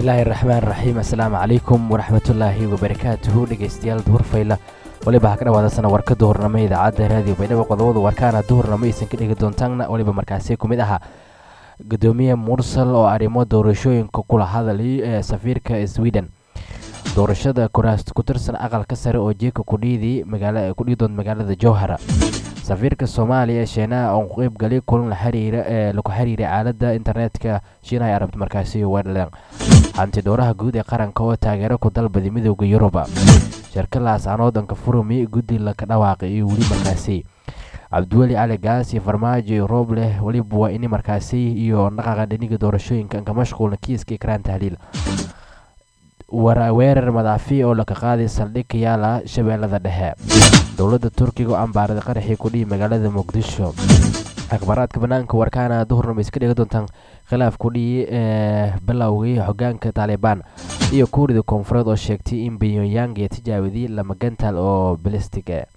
bismillaahi raxmaan raxiim assalaamu calaykum waraxmatullaahi wabarakaatuhu dhegeystayaal duhurfayla weliba ha ka dhawaadasana warka duhurnamo idaacadda raadiyo baydhabo qodobadu warkaana duhurnamo aysan ka dhigi doontaanna weliba markaasi ku mid ahaa gudoomiye mursal oo arrimo doorashooyinka kula hadalay ee safiirka sweden doorashada kuraas ku tirsan aqalka sare oo jeeka kudhiidii kudhii doonta magaalada jowhara safiirka soomaaliya ee shiinaha oo qeybgalay kulan la xiriira ee lagu xiriiray aaladda internetka shiinaha ay arabta markaasi wetland hanti dhowraha guud ee qaranka oo taageero ku dalbaday midooda yuruba shirkalaas aan waddanka furumi guddi laka dhawaaqay iyo weli markaasi cabdiweli cali gaas iyo farmaajo iyo roob leh weliba waa ini markaasi iyo dhaqaqa dhiniga doorashooyinka ka mashquulna kiiska ikraan tahliil weerar madaafi oo laka qaaday saldhig ka yaala shabeellada dhexe dowladda turkiga oo ambaaraday qaraxii kudhihi magaalada muqdisho akhbaaraadka banaanka warkaana duhurnama iska dhigi doontaan khilaaf kudhihi ee bilowgii hogaanka taalibaan iyo kuurida koonfureed oo sheegtay in pyongyang ee tijaabadii lama gantaal oo balistig e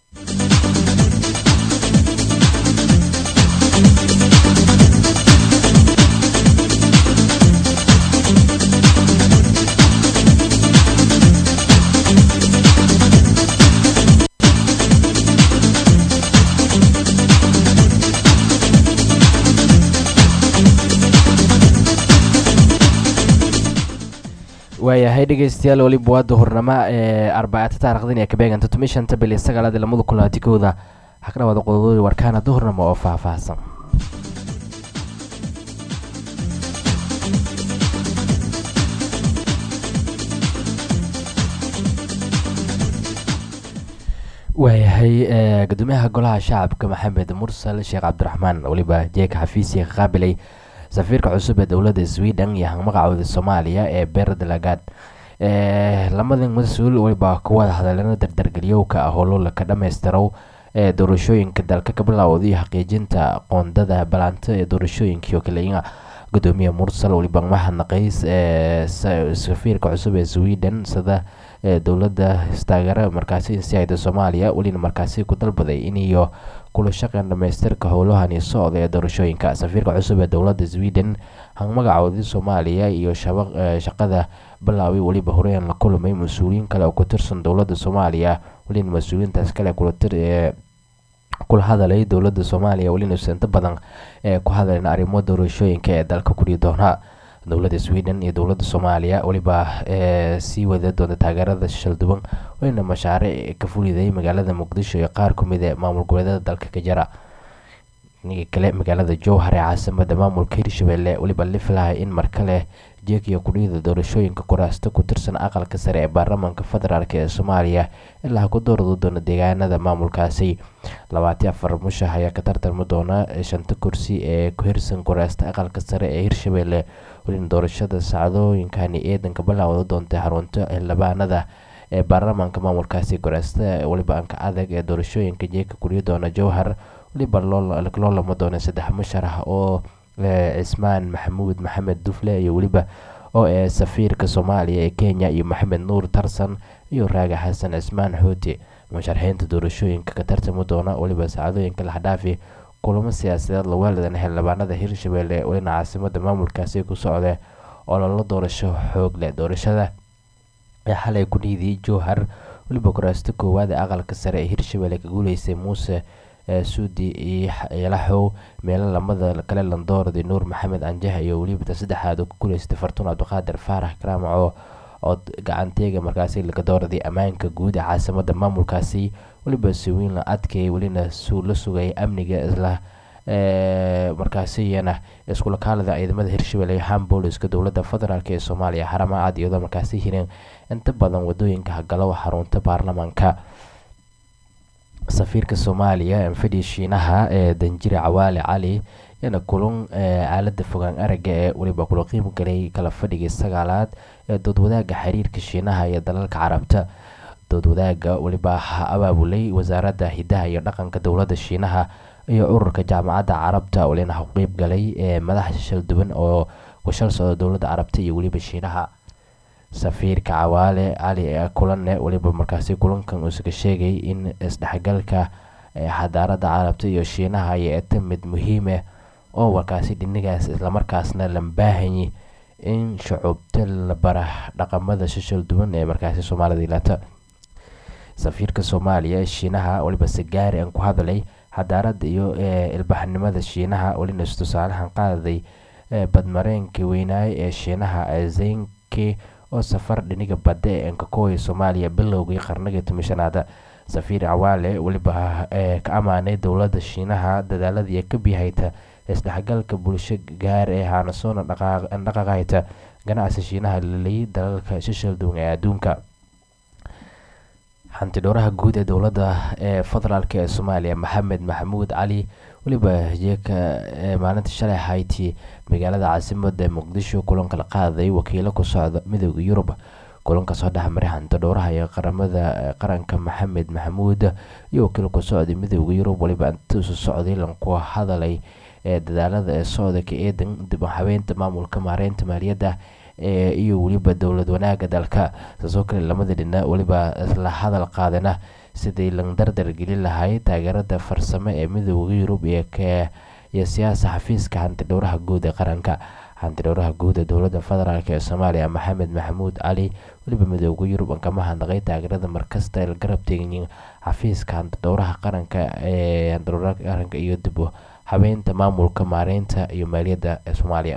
waayahay dhegeystayaal weliba waa duhurnamo ee arbacata taarikhdan ee kabeeganta tumi shanta bil iyo sagaalaad lamada kun labaati kowda waxaa ka dhawaada qodobadii warkaana duhurnamo oo faahfaahsan waayahay gudoomiyaha golaha shacabka maxamed mursal sheekh cabdiraxmaan weliba jeeka xafiisiga ka qaabilay safiirka cusub ee dowladda sweden iyo hangmagacooda soomaaliya ee beer dalagaad lamadan mas-uul weliba ka wada hadaleeno dardargeliyowka ah howlo laka dhammaystirow ee doorashooyinka dalka ka bilowda iyo xaqiijinta qoondada balaanta ee doorashooyinka iyo kaleya gudoomiye mursal weliba mahadnaqays ee safiirka cusub ee sweden sida dowladda istaageera markaasi insiayda soomaaliya welina markaasi ku dalbaday iniyo kula shaqeyn dhamaystirka howlahani socda ee doorashooyinka safiirka cusub ee dowladda sweden hangmagacoodii soomaaliya iyo shaqada bilaaway weliba horeyn la kulmay mas-uuliyiin kale oo ku tirsan dowladda soomaaliya welina mas-uuliyiintaas kale kula hadalay dowladda soomaaliya welina inta badan ee ku hadleen arrimo doorashooyinka ee dalka kudhii doona dowladda sweden iyo dowladda soomaaliya weliba sii wada doonta taageerada shalduban welina mashaariic ka fuliday magaalada muqdisho iyo qaar ku mid ee maamul goboleedyada dalka ka jira niga kale magaalada jowhar ee caasimada maamulka hirshabelle weliba la filahay in mar kale jeekiya kudhiyada doorashooyinka kuraasta ku tirsan aqalka sare ee baarlamaanka federaalk ee soomaaliya ilaa ku dooradi doona deegaanada maamulkaasi labaati afar mushax ayaa ka tartarmi doona shanta kursi ee ku hirsan kuraasta aqalka sare ee hirshabelle welina doorashada sacdooyinkani eedanka bilaawda doontay xarunta xildhibaanada ee baarlamaanka maamulkaasi kuraasta weliba anka adag ee doorashooyinka jeeka kudhiyi doona jowhar weliba loo lama doona saddex musharax oo cismaan maxamuud maxamed dufle iyo weliba oo ee safiirka soomaaliya ee kenya iyo maxamed nuur tarsan iyo raaga xasan cismaan xooti musharaxiinta doorashooyinka ka tartami doona weliba saacadooyinka laxdhaafi kulamo siyaasadeed laweeladan xildhibaanada hirshabelle welina caasimada maamulkaasi ku socda oo lala doorasho xoog leh doorashada ee xalay kudhiidii jowhar weliba kuraasta koowaad ee aqalka sare ee hirshabelle ka guuleysay muuse suudi iyo laxow meelo lamada kale landoordi nuur maxamed anjaha iyo weliba ta saddexaad oo ku guuleystay fartuun cabdiqaadir faarax karaamaco oo gacanteega markaasi laga dooraday ammaanka guud ee caasimada maamulkaasi weliba siwiin la adkay welina la sugay amniga isla markaasiyana iskulakaalada ciidamada hirshabelle ham booliska dowladda federaalk ee soomaaliya xarama cad iyadoo markaasi hireen inta badan wadooyinka hagalow xarunta baarlamaanka safiirka soomaaliya anfadhi shiinaha ee danjire cawaale cali yana kulan aalada fogaan araga ee weliba kula qiim galay kala fadhigii sagaalaad ee doodwadaaga xiriirka shiinaha iyo dalalka carabta doodwadaaga weliba ha abaabulay wasaaradda hidaha iyo dhaqanka dowladda shiinaha iyo ururka jaamacadda carabta welina ha qeyb galay ee madaxa shalduwan oo ku shal socda dowladda carabta iyo weliba shiinaha safiirka cawaale cali kulanne weliba markaasi kulankan uusaga sheegay in isdhexgalka xadaarada carabta iyo shiinaha ay eta mid muhiime oo markaasi dhinigaas islamarkaasna lambaahanyi in shucuubta la bara dhaqamada shishal duwan ee markaasi soomaalida ilaata safiirka soomaaliya ee shiinaha weliba sigaari aan ku hadlay xadaarada iyo ilbaxnimada shiinaha welina tusaalahan qaaday badmareenkii weynaaye ee shiinaha zenki oo safar dhiniga badda ee ankakooya soomaaliya bilowgii qarnigii tomishanaada safiir cawaale weliba ka ammaanay dowladda shiinaha dadaaladii ka bihayta isdhexgalka bulsho gaar ee haanasoona dhaqaqayta ganacsi shiinaha laleeyay dalalka shishal duwan ee adduunka xantidhowraha guud ee dowladda ee federaalk ee soomaaliya maxamed maxamuud cali weliba jeeka maalinta shalay hayti magaalada caasimada muqdisho kulanka la qaaday wakiilo ku socda midooda yurub kulanka soo dhexmaray xantidhowraha ee qaramada qaranka maxamed maxamuud iyo wakiil ku socday midooda yurub weliba intuusu socday lanku hadalay ee dadaalada ee socdaka eedan dib u habeynta maamulka maareynta maaliyadda iyo weliba dowlad wanaaga dalka saasoo kale lamada dhina weliba isla hadal qaadana sidii lan dardar gelin lahay taageerada farsamo ee midooda yurub iyo siyaasa xafiiska xantidhowraha guud ee qaranka xantidhowraha guud ee dowlada federaalk ee soomaaliya maxamed maxamuud cali weliba midooda yurub kama hadnaqay taageerada markasta la garab teegin xafiiska xantidhowraha qaranka ee xantidhowraha qaranka iyo dib u habeynta maamulka maareynta iyo maaliyadda ee soomaaliya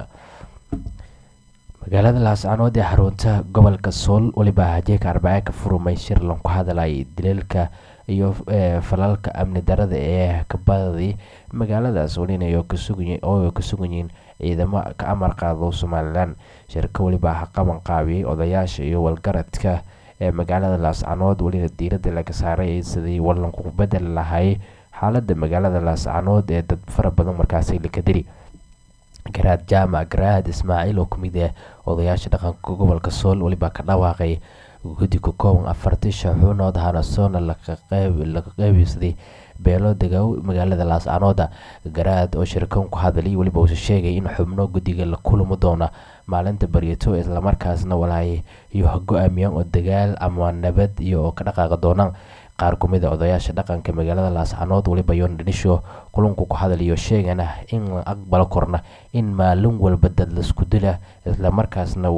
magaalada laascanood ee xarunta gobolka sool weliba hajeeka arbacee ka furmay shir lanku hadalay dileelka iyo falalka amni darada ee kabadadii magaaladaas welina oo ka sugan yihiin ciidamo ka amar qaado somalilan shirka weliba qaban qaabiyey odayaasha iyo walgaradka ee magaalada laascanood welina diirada laga saaray sidii walanku bedeli lahay xaalada magaalada laascanood ee dad fara badan markaasi laka diri garaad jaamac garaad ismaaciil oo kamid ah odayaasha dhaqanka gobolka sool weliba ka dhawaaqay guddi ka kooban afartii shaxuunood hanasoona laga qeybsaday beelo degow magaalada laascanooda garaad oo shirkan ku hadlay weliba uuse sheegay in xubno guddiga la kulmi doona maalinta baryato islamarkaasna walaay iyo go-aamiyaan oo dagaal ama nabad iyo ka dhaqaaqi doonaan qaar kumid a odayaasha dhaqanka magaalada laascanood weliba yoon dhinisho kulunku ku hadlayo sheegana in la aqbalo korna in maalin walba dad laisku dila islamarkaasna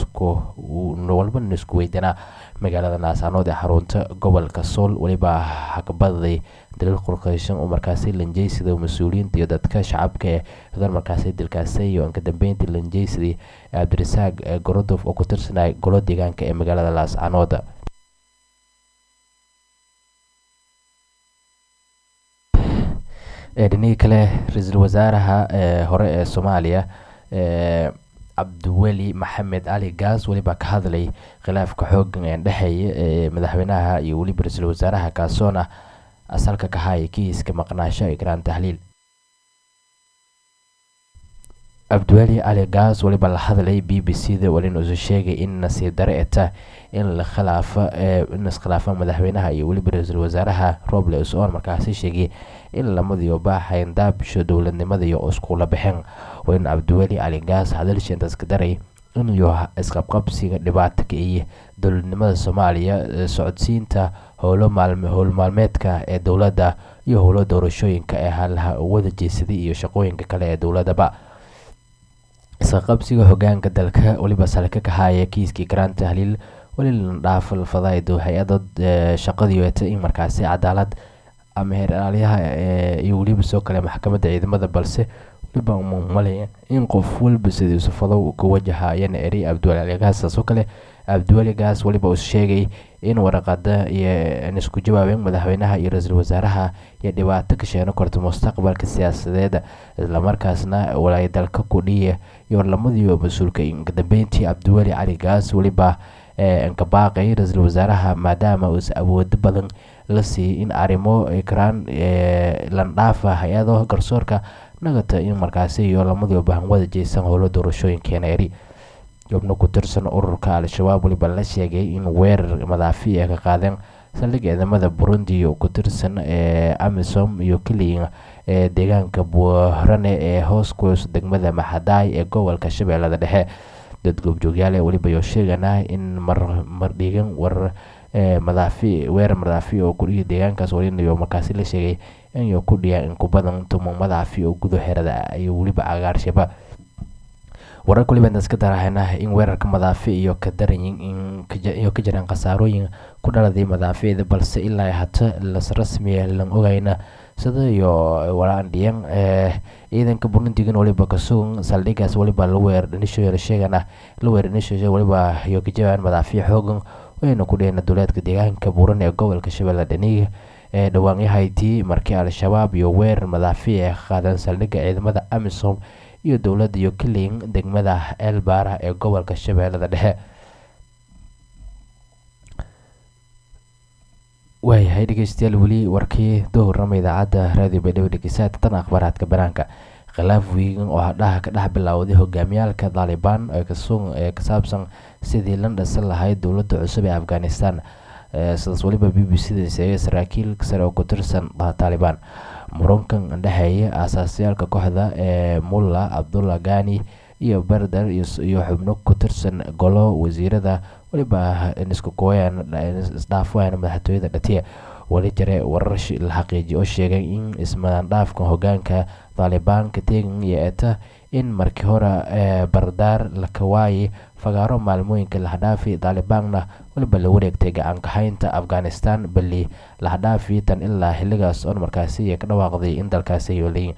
walba laisku weydanaa magaalada laascanood ee xarunta gobolka sool weliba hakabadaday daliil qorqeysan oo markaasi lanjeysida mas-uuliyiinta iyo dadka shacabka ee dan markaasi dilkaasay iyo inka dambeyntii lanjeysadii cabdirasaaq gorodof oo ku tirsanay golo deegaanka ee magaalada laascanood dhinihii kale ra-iisul wasaaraha hore ee soomaaliya cabdiweli maxamed cali gaas weliba ka hadlay khilaafka xoogan ee dhexeeya ee madaxweynaha iyo weliba ra-iisul wasaaraha kaasoona asalka ka haya kiiska maqnaasho ikraan tahliil cabdiweli cali gaas weliba la hadlay b b c da welina usu sheegay in nasiib dare eta in la khilaafa in iskhilaafan madaxweynaha iyo weliba ra-iisul wasaaraha roble us-oon markaasi sheegay in lamadiyo baaxayn daabisho dowladnimada iyo iskula baxeen weyne cabdiweli cali gaas hadalsheentaas ka daray inuu isqabqabsiga dhibaato ka iyo dowladnimada soomaaliya socodsiinta howlo howl maalmeedka ee dowladda iyo howlo doorashooyinka ee halaha wada jeesaday iyo shaqooyinka kale ee dowladaba isqaqabsiga hogaanka dalka weliba salka ka haya kiiskii garaan tahliil weli la dhaafo fadaydo hay-ada shaqadii weta in markaasi cadaalad ama heeraalyaha iyo weliba soo kale maxkamadda ciidamada balse weliba malaya in qof walba sidiisu fadow ka wajahayana eri cabdiweli gaas saasoo kale cabdiweli gaas weliba uu sheegay in waraqada iyo isku jawaabeen madaxweynaha iyo ra-iisul wasaaraha iyo dhibaato ka sheeno korto mustaqbalka siyaasadeed islamarkaasna walaay dalka kudhiya iyo lamadiiba mas-uulka kadambeyntii cabdiweli cali gaas weliba nkabaaqay ra-iisul wasaaraha maadaama uusa awoodo badan la siiyey in arrimo ikraan landhaafa hay-ado garsoorka nagata in markaasi iyo lamadiiba bahanwada jeysan howlo doorashooyinkeena eri xubno ku tirsan ururka al-shabaab weliba la sheegay in weerar madaafi ay ka qaadeen saldhig ciidamada burundi oo ku tirsan ee amisom iyo keliya ee deegaanka buurane ee hoos kuus degmada maxadaay ee gobolka shabeellada dhexe dad goobjoogyaal ee weliba yoo sheegana in mardhigan war madaafi weerar madaafi oo kudhiya deegaankaas walinayo markaasi la sheegay inyo ku dhiya in ku badan tumo madaafi oo gudo xerada iyo weliba cagaarshaba warar waliba iska darahayna in weerarka madaafi iyo ka daranyiin iyo ka jiraan khasaarooyin ku dhaladay madaaficda balse ilaa hata las rasmiya lan ogayna sida iyo walaandhiyan ciidanka burundigan waliba kasugan saldhigaas waliba la weer dhanishoyla sheegana la weer dhanishoy waliba iyo ka jawaan madaafiic xoogan wayna ku dheheen duleedka deegaanka buuran ee gobolka shabeelle dhaniga ee dhawaanyahayti markii al-shabaab iyo weerar madaafiic ay qaadeen saldhigga ciidamada amisom iyo dowladda iyo kiliin degmada elbaara ee gobolka shabeellada dhexe waayahay dhegeystayaal weli warkii dowrama idaacadda raadiyo baydhabo dhegeysaad tan akhbaaraadka banaanka khilaaf wiigan oo hadhaha ka dhex bilowday hogaamiyaalka taalibaan ee ka saabsan sidii la dhasan lahayd dowladda cusub ee afghanistan sidaas waliba b b c da sheegay saraakiil sare oo ku tirsan taalibaan murankan dhexeeya aasaasayaalka kooxda ee mulla cabdullah gani iyo berdar iyo xubno ku tirsan golo wasiirada waliba isku kooyaan isdhaafayaan madaxtooyada dhatiya wali jare warar la xaqiijiya oo sheegay in ismadandhaafka hogaanka taalibaan ka teegan iyo eta in markii hore bardaar la kawaayay fagaaro maalmooyinka lahadhaafi taalibaanna waliba la wareegtay gacankaxaynta afghanistan bali lahadhaafi tan ilaa xiligaas oon markaasi ka dhawaaqday in dalkaasi yoolay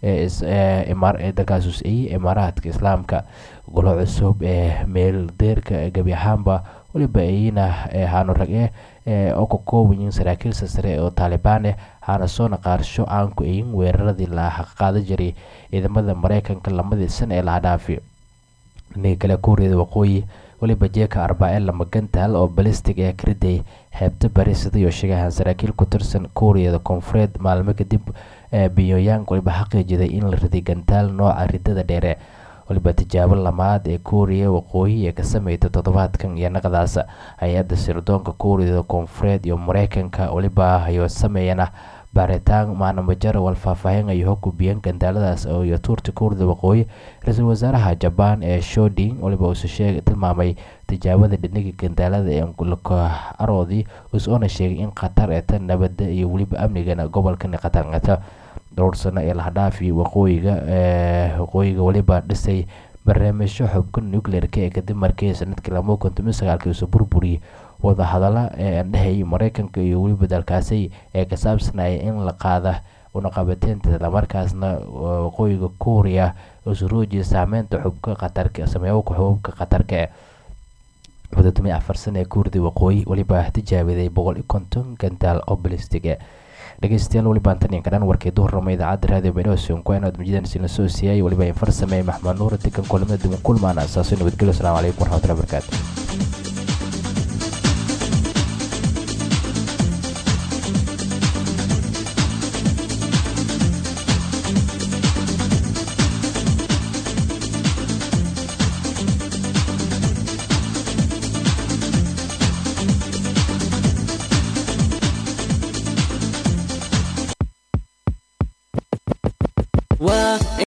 dalkaas usayey imaaraadka islaamka golo cusub ee meeldeerka gebi ahaanba waliba ayna haano rag eh oo ka koobayiin saraakiil sasare oo taalibaan eh hana soona qaarsho aan ku ayin weeraradii la qaada jiray ciidamada mareykanka lamadii sana ee lahadhaafi dhinaga kale kuuriyada waqooyi waliba jeeka arbaa-e lama gantaal oo balistig ee kariday xeebta bari sidayo sheegahan saraakiil ku tirsan kuuriyada koonfureed maalmo kadib biyoyang waliba xaqiijiday in la riday gantaal nooca ridada dheere waliba tijaabo lamaad ee kuuriya waqooyi ee ka sameyta toddobaadkan iyo naqdaas hay-adda sirdoonka kuuriyada koonfureed iyo mareykanka waliba ayo sameeyana baaritaan maanamajara wal faahfaahin ay hogubiyeen gandaaladaas iyo tuurta kuurida waqooyi ra-iisul wasaaraha jabaan ee shoding waliba uuse sheeg tilmaamay tijaabada dhiniga gandaalada ee aroodii usoona sheegay in khatar eta nabadda iyo weliba amnigana gobolkan khatarngata dhowr sano ee lahadhaafi waqooyiga waqooyiga waliba dhisay barnaamijyo xubka nuclearka ee kadib markii sanadkii lama kontomi sagaalkii uuse burburiyey wadahadala ee andhehayay mareykanka iyo weliba dalkaasi ee ka saabsanaya in la qaada unaqabateynta islamarkaasna waqooyiga kuuriya usuruujiya saameynta xubka khatarka sameeyowka xubabka khatarka ee mudadumi afar sana ee kuurida waqooyi weliba tijaabiday boqol iyo konton gantaal oo balistig e dhegeystayaal weliba antaniyan kadhan warkii duhurnama idaacadda raadiyo baydhabo sonkuanaad mujidan sina soo siiyay weliba infar sameeyey maxmed nuur degan kulamada duwan kulmaan asaaso nabadgelyo asalaamu calaykum warxmatullahi barakaatu